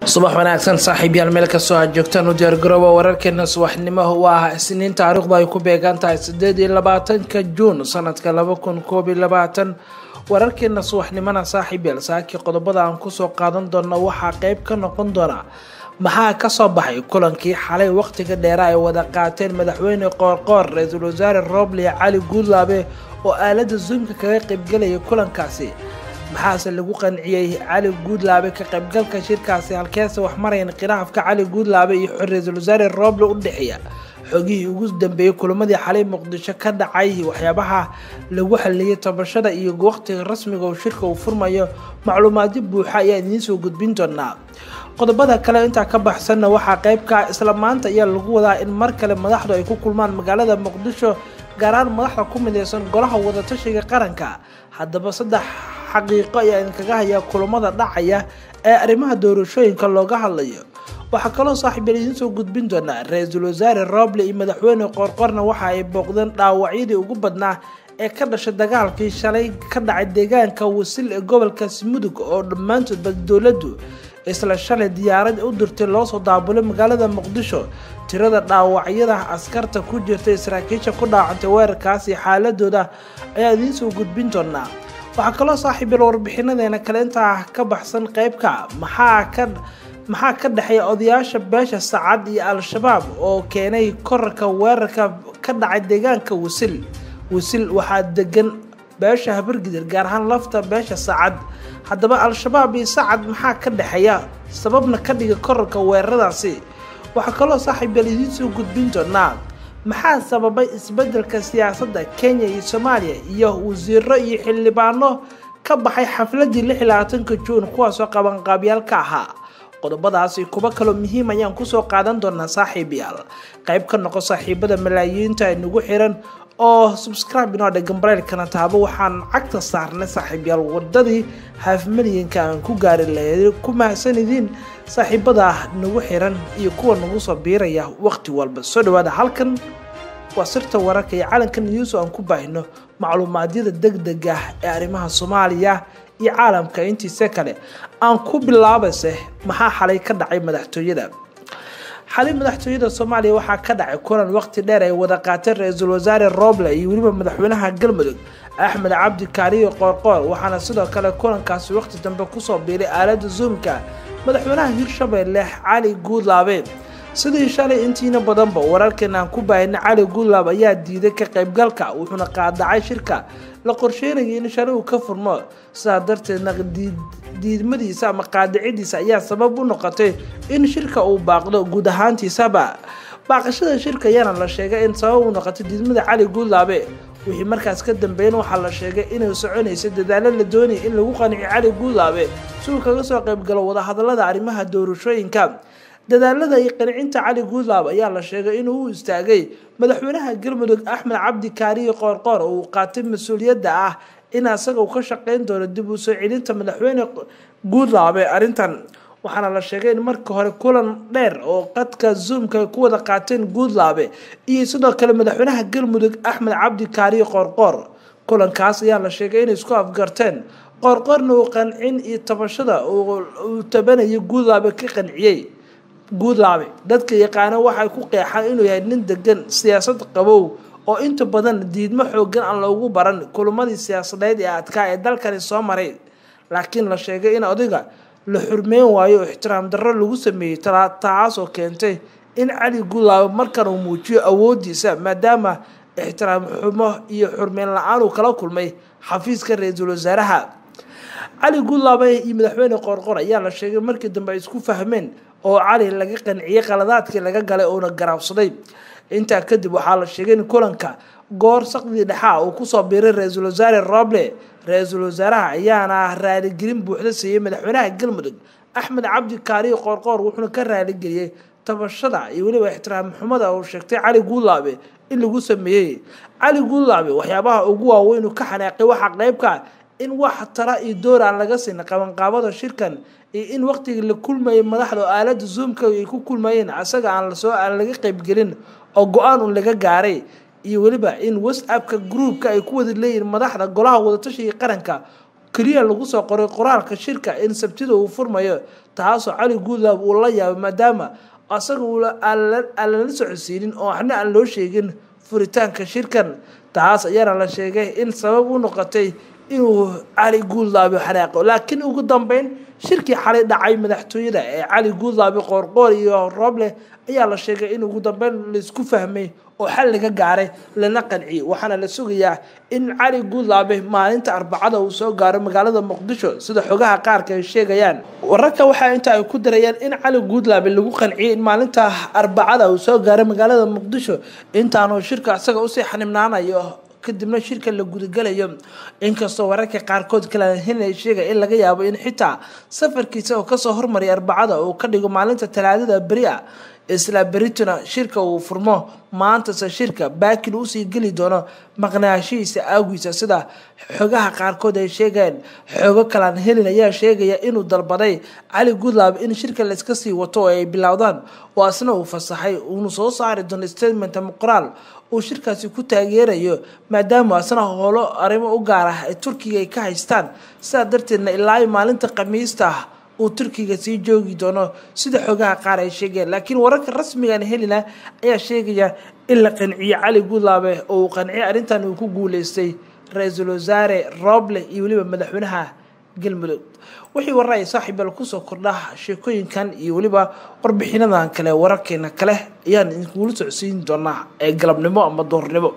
subax wanaagsan saaxiibyaal meel kastoo aad joogtaan u diyaargarooba wararkeena subaxnimo waa isniin taariikhdu ay ku beegan tahay sideed iyo labaatanka juun sanadka laba kun koob iyo labaatan wararkeena subaxnimona saaxiibyaal saakii qodobada aan kusoo qaadan doona waxaa qeyb ka noqon doona maxaa kasoo baxay kulankii xalay waqtiga dheera ay wada qaateen madaxweyne qoorqoor ra-iisul wasaare roble cali guudlaabe oo aalada zoomka kaga qeybgelaya kulankaasi maxaase lagu qanciyey cali guudlaabe ka qaybgalka shirkaasi halkeese wax marayan khilaafka cali guudlaabe iyo ra-iisul wasaare roble u dhexeeya xogihii ugu dambeeyey kulamadii xalay muqdisho ka dhacay waxyaabaha lagu xaliyey tabashada iyo waqtiga rasmiga oo shirka uu furmayo macluumaadyo buuxa ayaa idiin soo gudbin doonaa qodobada kale intaa ka baxsanna waxaa qeybka isla maanta ayaa lagu wadaa in mar kale madaxdu ay ku kulmaan magaalada muqdisho gaaraan madaxda ku mideysan golaha wadatashiga qaranka haddaba saddex xaqiiqo ayaa idinkaga hayaa kulamada dhacaya ee arrimaha doorashooyinka looga hadlayo waxaa kaloo saaxiibyal idiin soo gudbin doonaa ra-iisul wasaare roble iyo madaxweyne qoorqorna waxa ay booqdeen dhaawacyadii ugu badnaa ee ka dhashay dagaalkii shalay ka dhacay deegaanka wasil ee gobolkaasi mudug oo dhammaantoodba dowladdu isla shalay diyaarad u dirtay loosoo daabulay magaalada muqdisho tirada dhaawacyada askarta ku jirtay saraakiisha ku dhaawacantay weerarkaasi xaaladooda ayaa idiin soo gudbin doonaa waxaa kaloo saaxiibyal warbixinadeena kale intaa ka baxsan qeybka maxaa ka maxaa ka dhexeeya odayaasha beesha sacad iyo al-shabaab oo keenay korarka weerarka ka dhacay deegaanka wasil wasil waxaa degan beesha habargidir gaar ahaan lafta beesha sacad haddaba al-shabaab iyo sacad maxaa ka dhexeeya sababna ka dhiga korarka weeraradaasi waxaa kaloo saaxiibyal idiin soo gudbin doonaa maxaa sababay isbedelka siyaasadda kenya iyo soomaaliya iyo wasiiro iyo xildhibaano ka baxay xafladii lix iyo labaatanka juun kuwaasoo qabanqaabyaal ka ahaa qodobadaasi kuwo kaloo muhiim ayaan kusoo qaadan doonaa saaxiibayaal qayb ka noqo saaxiibada malaayiinta inagu xiran oo subscribe inoo dhegan bareylkana taabo waxaan cagta saarnay saaxiibyaal wadadii haafmalyanka aan ku gaari lahayd ku mahadsanidin saaxiibada nagu xiran iyo kuwa nagu soo biiraya waqti walba soo dhawaada halkan waa sirta wararka iyo calanka news aan ku baahino macluumaadyada degdeg ah ee arrimaha soomaaliya iyo caalamka intiisa kale aan ku bilaabayse maxaa xalay ka dhacay madaxtooyada xalay madaxtooyada soomaaliya waxaa ka dhacay kulan waqti dheer ay wada qaateen ra-iisul wasaare roble iyo weliba madaxweynaha galmudug axmed cabdi kaariyo qoorqoor waxaana sidoo kale kulankaasi waqti dambe kusoo biiray aalada zoomka madaxweynaha hirshabeelle cali guudlaabe sidii shalay intiina badanba wararkeena aan ku baahina cali guudlaab ayaa diiday ka qaybgalka wuxuuna qaadacay shirka la qorsheynayay in shalay uu ka furmo sidaa darteedna diidmadiisa ama qaadicidiisa ayaa sabab u noqotay in shirka uu baaqdo guud ahaantiisaba baaqashada shirka ayaana la sheegay in sabab u noqotay diidmada cali guudlaabe wixii markaas ka dambeyn waxaa la sheegay inay soconaysay dadaalo la doonaya in lagu qanciyo cali guudlaabe si uu kaga soo qaybgalo wadahadalada arrimaha doorashooyinka dadaalada iyo qancinta cali guudlaab ayaa la sheegay inuu u istaagay madaxweynaha galmudug axmed cabdi kaariyo qoorqoor oo uu qaatay mas-uuliyadda ah in asaga uu ka shaqeyn doono dib u soo celinta madaxweyne guudlaabe arrintan waxaana la sheegay in marka hore kulan dheer oo qadka zoomka ay ku wada qaateen guudlaabe iyo sidoo kale madaxweynaha galmudug axmed cabdi kaariyo qoorqoor kulankaas ayaa la sheegay inay isku afgarteen qoorqoorna uu qancin iyo tabashada uu tabanayo guudlaabe ka qanciyey guudlaabe dadka yaqaano waxay ku qeexaan inuu yahay nin degan siyaasad qabow oo inta badan diidmo xoogan aan loogu baran kulamadii siyaasadeed ee adkaa ee dalkani soo maray laakiin la sheegay in odiga la xurmeyn waayo oo ixtiraam darro lagu sameeyey taasoo keentay in cali guudlaabe markan uu muujiyo awoodiisa maadaama ixtiraam xumo iyo xurmeyn la-aan uu kala kulmay xafiiska ra-iisul wasaaraha cali guudlaabe iyo madaxweyne qoorqor ayaa la sheegay markii dambe ay isku fahmeen oo cali laga qanciyey qaladaadkii laga galay uuna garaabsaday intaa kadib waxaa la sheegay in kulanka goor saqdii dhexaa uu kusoo biiray ra-iisul wasaare roble ra-iisul wasaaraha ayaana raaligelin buuxda siiyey madaxweynaha galmudug axmed cabdi kaariyo qoorqoor wuxuuna ka raaligeliyey tabashada iyo weliba ixtiraam xumada uu sheegtay cali guudlaabe in lagu sameeyey cali guudlaabe waxyaabaha ugu waaweyn uu ka xanaaqay waxaa qeybka in wax tala iyo door aan laga siin qabanqaabada shirkan iyo in waqtigii la kulmayay madaxda oo aalada zoomka ay ku kulmayeen asaga aan lasoo aan laga qeybgelin oo go-aan un laga gaaray iyo weliba in whatsappka groupka ay ku wada leeyihiin madaxda golaha wadatashiga qaranka keliya lagu soo qoray qoraalka shirka in sabtida uu furmayo taasoo cali guudlaab uu la yaabay maadaama asaga aan lala socodsiinin oo waxna aan loo sheegin furitaanka shirkan taas ayaana la sheegay in sabab u noqotay inuu cali guudlaabi xanaaqo laakiin ugu dambeyn shirkii xalay dhacay madaxtooyada ee cali guudlaabi qoorqoor iyo rooble ayaa la sheegay in ugu dambeyn laisku fahmay oo xal laga gaaray lana qanciyey waxaana la sugayaa in cali guudlaabe maalinta arbacada uu soo gaaro magaalada muqdisho sida xogaha qaarka ay sheegayaan wararka waxaa inta ay ku darayaan in cali guudlaabe lagu qanciyey in maalinta arbacada uu soo gaaro magaalada muqdisho intaanu shirka isaga usii xanibnaanayo kadibna shirka la gudagalayo inkastoo wararka qaarkood kalahin ay sheegay in laga yaabo in xitaa safarkiisa oo kasoo hormaray arbacada uu ka dhigo maalinta talaadada beri a isla berituna shirka uu furmo maantase shirka baakin usii geli doono maqnaashihiisa aagiisa sida xogaha qaarkood ay sheegeen xoogo kalaan helin ayaa sheegaya inuu dalbaday cali goodlab in shirka layska sii wato oo ay bilowdaan oo asna uu fasaxay uunu soo saari doono statement ama qoraal uu shirkaasi ku taageerayo maadaama asna howlo arrimo u gaar ah ee turkiga ay ka haystaan sidaa darteedna ilaa maalinta khamiista ah uu turkiga sii joogi doono sida xogaha qaar ay sheegeen laakiin wararka rasmigan helina ayaa sheegaya in la qanciyo cali guudlaabe oo uu qanciyo arrintan uu ku guuleystay ra-iisul wasaare rooble iyo weliba madaxweynaha galmudug wixii warar ay saaxiibal kusoo kordha sheekooyinkan iyo weliba warbixinadan kale wararkeena kale ayaan idinkugula socodsiin doonaa ee galabnimo ama doornimo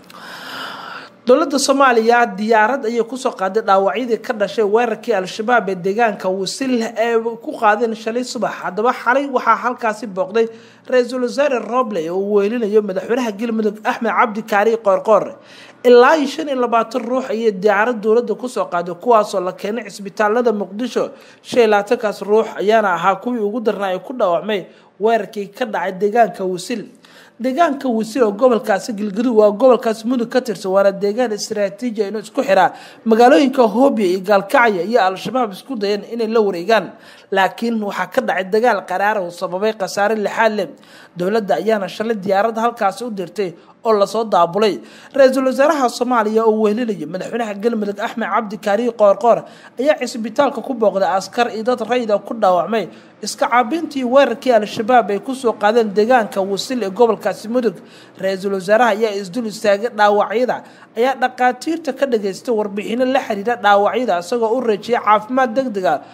dowladda soomaaliya diyaarad ayay kusoo qaaday dhaawacyadii ka dhashay weerarkii al-shabaab ee deegaanka wasil ee ku qaadeen shalay subax haddaba xalay waxaa halkaasi booqday ra-iisul wasaare roble oo uu weelinayo madaxweynaha galmudug axmed cabdi kaari qoorqoor ilaa iyo shan iyo labaatan ruux ayay diyaarad dowladda kusoo qaaday kuwaasoo la keenay cisbitaalada muqdisho shan iyo labaatankaas ruux ayaana ahaa kuwii ugu darnaa ee ku dhaawacmay weerarkii ka dhacay deegaanka wasil deegaanka wasiir oo gobolkaasi galgaduud waa gobolkaasi mudug ka tirsan waana deegaan istaraatiiji inuu isku xiraa magaalooyinka hoobiya iyo gaalkacya iyo al-shabaab isku dayeen inay la wareegaan laakiin waxaa ka dhacay dagaal qaraara uu sababay khasaare lixaad leh dowladda ayaana shalay diyaaradda halkaasi u dirtay oo lasoo daabulay ra-iisul wasaaraha soomaaliya oo wehelinaya madaxweynaha galmudug axmed cabdi kaariyi qoorqoor ayaa cisbitaalka ku booqday askar iyo dad rayida ku dhaawacmay iska caabintii weerarkii al-shabaab ay kusoo qaadeen deegaanka wasil ee gobolkaasi mudug ra-iisul wasaaraha ayaa isdul istaagay dhaawacyada ayaa dhaqaatiirta ka dhageystay warbixino la xiriira dhaawacyada isagoo u rajiyay caafimaad deg deg a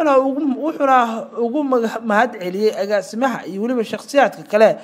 wuxuuna ugu mahad celiyey agaasimaha iyo weliba shakhsiyaadka kale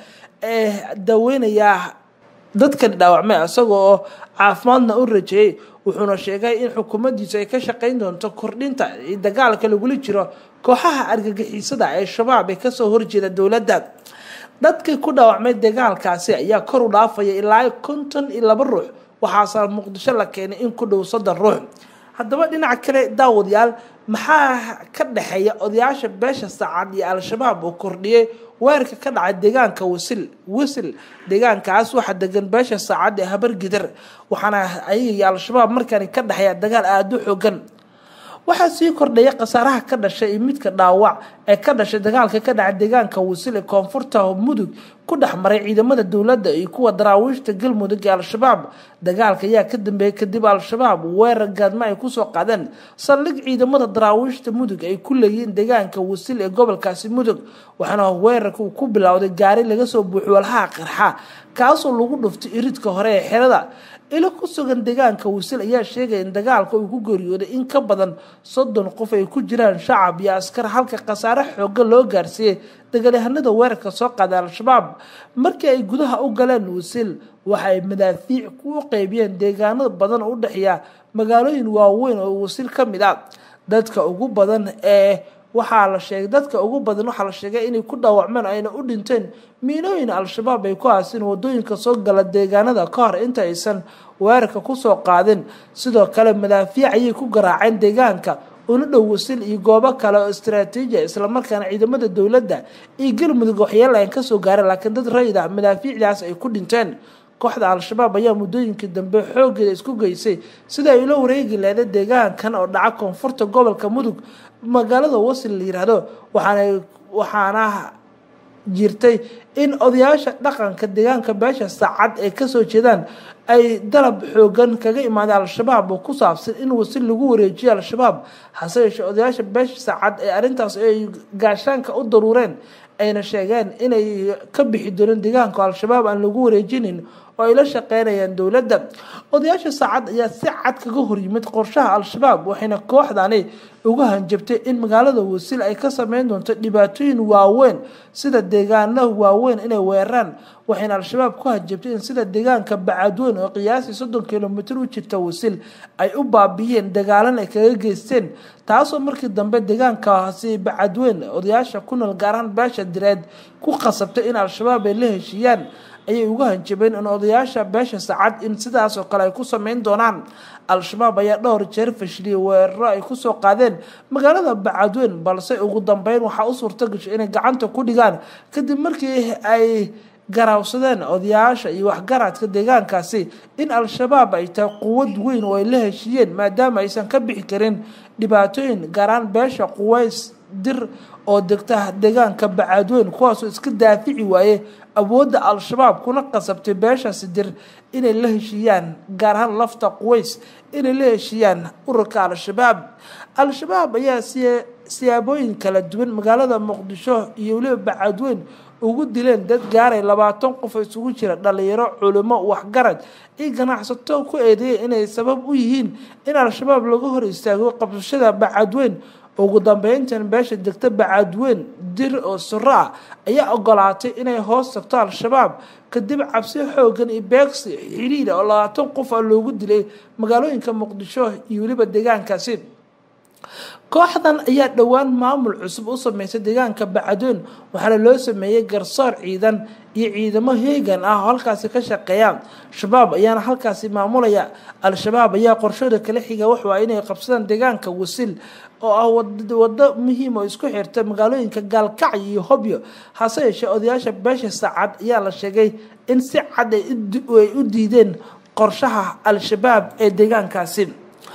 ee daweynayaa dadkani dhaawacmay isaga oo caafimaadna u rajeeyey wuxuuna sheegay in xukuumaddiisu ay ka shaqeyn doonto kordhinta dagaalka lagula jiro kooxaha argagixisada ee shabaab ee kasoo horjeeda dowladda dadkii ku dhaawacmay dagaalkaasi ayaa kor u dhaafaya ilaa konton iyo laba ruux waxaase muqdisho la keenay in ku dhow soddon ruux haddaba dhinaca kale daawadayaal maxaa ka dhexeeya odayaasha beesha saacad iyo al-shabaab uu kordhiyey weerarka ka dhacay deegaanka wasil wasil deegaankaas waxaa degan beesha saacad ee habargidar waxaana ayaga iyo al-shabaab markani ka dhexeeya dagaal aada u xoogan waxaa sii kordhaya khasaaraha ka dhashay iyo midka dhaawac ee ka dhashay dagaalka ka dhacay deegaanka wasil ee koonfurta mudug ku dhex maray ciidamada dowladda iyo kuwa daraawiishta galmudug ee al-shabaab dagaalka ayaa ka dambeeyey kadib al-shabaab weerar gaadma ay kusoo qaadeen saldhig ciidamada daraawiishta mudug ay ku leeyihiin deegaanka wasil ee gobolkaasi mudug waxaana weerarka uu ku bilowday gaari laga soo buuxiy walhaha qarxa kaasoo lagu dhuftay iridka hore ee xerada ilo ku sugan deegaanka wasil ayaa sheegaya in dagaalka uu ku geeriyooday in ka badan soddon qof ay ku jiraan shacab iyo askar halka khasaare xooga loo gaarsiiyey dagaalyahanada weerarka soo qaaday al-shabaab markii ay gudaha u galeen wasil waxa ay madaafiic ku qeybiyeen deegaano badan oo u dhexeeya magaalooyin waaweyn oo wasil ka mid a dadka ugu badan ee waxaa la sheegay dadka ugu badan waxaa la sheegay inay ku dhaawacmeen ayna u dhinteen miinooyin al-shabaab ay ku haasin wadooyinka soo gala deegaanada ka hor inta aysan weerarka kusoo qaadin sidoo kale madaafiic ayay ku garaaceen deegaanka una dhow wasil iyo goobo kale oo istaraatiiji islamarkaana ciidamada dowladda iyo galmudug waxyeelayan kasoo gaareen laakiin dad rayid ah madaafiicdaas ay ku dhinteen kooxda al-shabaab ayaa muddooyinkii dambe xoogeeda isku geysay sida ay ula wareegi leeda deegaankan oo dhaca koonfurta gobolka mudug magaalada wasil la yiraahdo waxaana waxaana jirtay in odayaasha dhaqanka deegaanka beesha saacad ay kasoo jeedaan ay dalab xoogan kaga imaaday al-shabaab oo ku saabsan in wasi lagu wareejiyo al-shabaab hase yeeshee odayaasha beesha saacad ee arrintaas ay gaashaanka u daruureen ayna sheegeen inay ka bixi dooneen deegaanka al-shabaab aan lagu wareejinin oo ay la shaqeynayaan dowladda odayaasha saacad ayaa si cad kaga horyimid qorshaha al-shabaab waxayna kooxdani uga hanjabtay in magaalada wasiil ay ka sameyn doonto dhibaatooyin waaweyn sida deegaano waaweyn inay weeraraan waxayna al-shabaab ku hanjabtay in sida deegaanka bacadweyn oo qiyaasii soddon kilomitr u jirta wasiil ay u baabiyeen dagaalan ay kaga geysteen taasoo markii dambe deegaankaasi bacadweyn odayaasha ku nool gaaraan beesha direed ku qasabtay in al-shabaab ay la heshiiyaan ayay uga hanjabeen in odayaasha beesha sacad in sidaas oo kale ay ku sameyn doonaan al-shabaab ayaa dhowr jeer fashiliyay weeraro ay kusoo qaadeen magaalada bacadweyn balse ugu dambeyn waxaa u suurta gashay inay gacanta ku dhigaan kadib markii ay garaawsadeen odayaasha iyo waxgaradka deegaankaasi in al-shabaab ay tahay quwad weyn oo ay la heshiiyeen maadaama aysan ka bixi karin dhibaatooyin gaaraan beesha quways dir oo degta deegaanka bacadweyn kuwaasoo iska daafici waaye awoodda al-shabaab kuna qasabtay beeshaasi dir inay la heshiiyaan gaar ahaan lafta quways inay la heshiiyaan ururka al-shabaab al-shabaab ayaa siyaabooyin kala duwan magaalada muqdisho iyo weliba bacadweyn ugu dileen dad gaaray labaatan qof oo isugu jira dhalinyaro culimo waxgarad iyo ganacsato ku eedeeyay inay sabab u yihiin in al-shabaab laga hor istaago qabsashada bacadweyn ugu dambeyntan beesha degta bacadweyn dir oo suro ah ayaa ogolaatay inay hoos tagto al-shabaab kadib cabsi xoogan iyo beegsi xiriira oo labaatan qof a loogu dilay magaalooyinka muqdisho iyo weliba deegaankaasi kooxdan ayaa dhowaan maamul cusub u sameysay deegaanka bacadweyn waxaana loo sameeyey garsoor ciidan iyo ciidamo heegan ah oo halkaasi ka shaqeeya shabaab ayaana halkaasi maamulaya al-shabaab ayaa qorshooda kala xiga waxu ah inay qabsadaan deegaanka wasiil oo ah wado muhiim oo isku xirta magaalooyinka gaalkacyo iyo hobyo hase yeeshee odayaasha beesha saacad ayaa la sheegay in si cad ay u diideen qorshaha al-shabaab ee deegaankaasi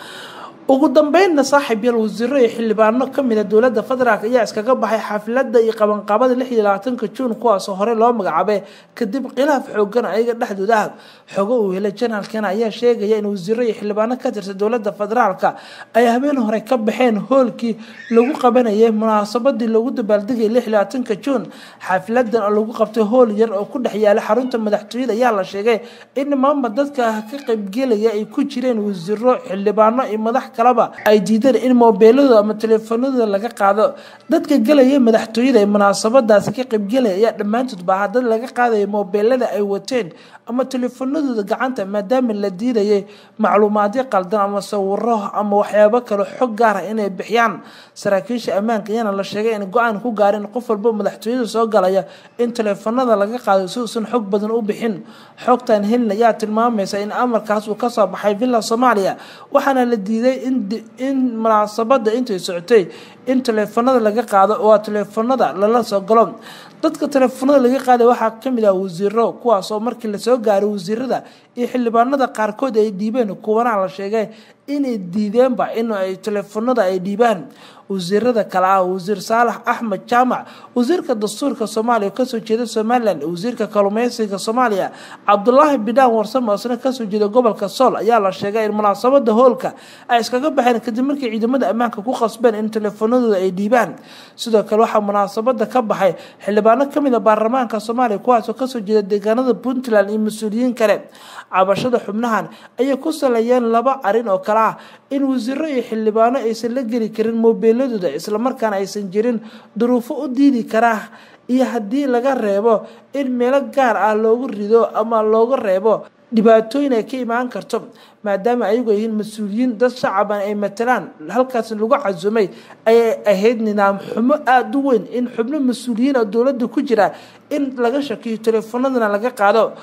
ugu dambeynna saaxiib yaal wasiiro iyo xildhibaano kamida dowladda federaalk ayaa iskaga baxay xafladda iyo qabanqaabada lix iyo labaatanka juun kuwaasoo hore loo magacaabay kadib khilaaf xoogan ayaga dhexdooda ah xogo uu helay janaalkana ayaa sheegaya in wasiiro iyo xildhibaano ka tirsan dowladda federaalka ay habeen hore ka baxeen hoolkii lagu qabanayay munaasabadii lagu dabaaldegay lix iyo labaatanka juun xafladan oo lagu qabtay hool yar oo ku dhex yaala xarunta madaxtooyada ayaa la sheegay in maamba dadka ka qaybgelaya ay ku jireen wasiiro xildhibaano iyo madax kalaba ay diideen in moobeeladooda ama teleefanadooda laga qaado dadka gelaya madaxtooyada ee munaasabadaasi ka qaybgelaya ayaa dhammaantood baaha dad laga qaadaya moobeelada ay wateen ama teleefanadooda gacanta maadaama la diidayay macluumaadyo qaldan ama sawiro ama waxyaabo kale xog gaara inay bixiyaan saraakiisha ammaanka ayaana la sheegay in go-aan ku gaareen qof walba madaxtooyada soo galaya in teleefanada laga qaado si uusan xog badan u bixin xogtan helin ayaa tilmaamaysa in amarkaas uu kasoo baxay villa soomaaliya waxaana la diiday in munaasabada intay socotay in teleefanada laga qaado oo teleefanada lala soo galo dadka teleefanada laga qaaday waxaa kamid ah wasiiro kuwaasoo markii lasoo gaaray wasiirada iyo xildhibaanada qaarkood ay dhiibeen kuwana la sheegay inay diideenba in ay teleefanada ay dhiibaan wasiirada kale ah wasiir saalax axmed jaamac wasiirka dastuurka soomaaliya oo kasoo jeeda somalilan wasiirka kalumeysiga soomaaliya cabdulaahi bidhaan warsame oo isna kasoo jeeda gobolka sool ayaa la sheegay in munaasabada hoolka ay iskaga baxeen kadib markii ciidamada ammaanka ku qasbeen in teleefanadooda ay dhiibaan sidoo kale waxaa munaasabada ka baxay xildhibaano kamid a baarlamaanka soomaaliya kuwaasoo kasoo jeeda deegaanada puntland iyo mas-uuliyiin kale cabashada xubnahan ayay ku saleeyeen laba arin oo kale ah in wasiiro iyo xildhibaano aysan la geli karin moobeeladooda islamarkaana aysan jirin duruufo u diidi karaa iyo haddii laga reebo in meelo gaar ah loogu rido ama looga reebo dhibaatooyin ay ka imaan karto maadaama ayagu ay yihiin mas-uuliyiin dad shacaban ay matalaan halkaas lagu casumay ayay ahayd nidaam xumo aada u weyn in xubno mas-uuliyiin oo dowladda ku jira in laga shakiyo teleefanadana laga qaado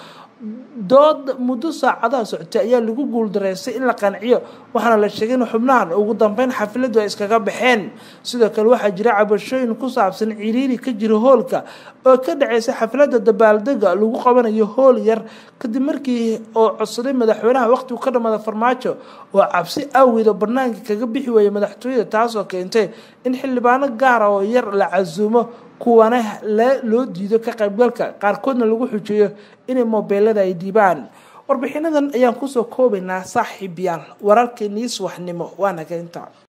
dood muddo saacadaha socotay ayaa lagu guuldareystay in la qanciyo waxaana la sheegay in xubnahan ugu dambeyn xafladu ay iskaga baxeen sidoo kale waxaa jira cabashooyin ku saabsan ciriiri ka jira hoolka oo ka dhaceysa xaflada dabaaldega lagu qabanayo hool yar kadib markii oo codsaday madaxweynaha waqtigu ka dhamada farmaajo oo cabsi awgeed oo banaanka kaga bixi weeyay madaxtooyada taasoo keentay in xildhibaano gaara oo yar la casuumo kuwana loo diido ka qaybgalka qaarkoodna lagu xujeeyo inay mobeelada ay dhiibaan warbixinadan ayaan kusoo koobaynaa saaxiib yaal wararkeenii subaxnimo waana keynta